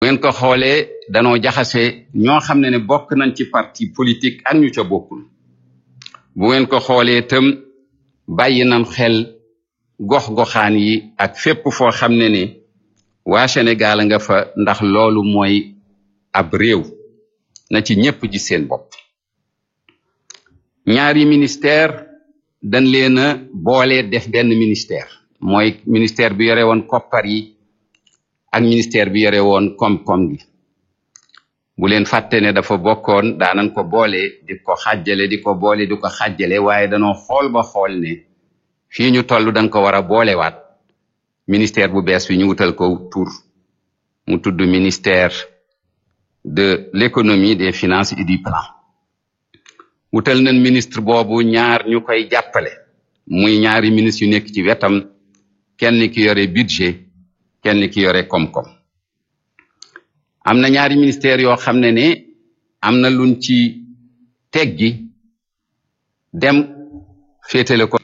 ngeen ko xoolee danoo jaxase ñoo xam ne ne bokk nañ ci parti politique ak ñu ca bokkul bu ngeen ko xoolee itam bàyyi nañ xel gox-goxaan yi ak fépp foo xam ne ne waa Sénégal nga fa ndax loolu mooy ab réew na ci ñépp ji seen bopp ñaari ministère dañ leen a boole def benn ministère mooy ministère bi yore woon koppar yi ak ministère bi yore woon koom-koom gi bu leen fàtte ne dafa bokkoon daanan ko boole di ko xàjjale di ko boole di ko xàjjale waaye danoo xool ba xool ne fii ñu toll dañ ko war a boolewaat ministère bu bees bi ñu wutal ko tur mu tudd ministère de l'économie des finances et du plan wutal nañ ministre boobu ñaar ñu koy jàppale muy ñaari ministre yu nekk ci wetam kenn ki yore budget kenn ki yore koom-koom am na ñaari ministère yoo xam ne ne am na luñ ci teggi dem féetale ko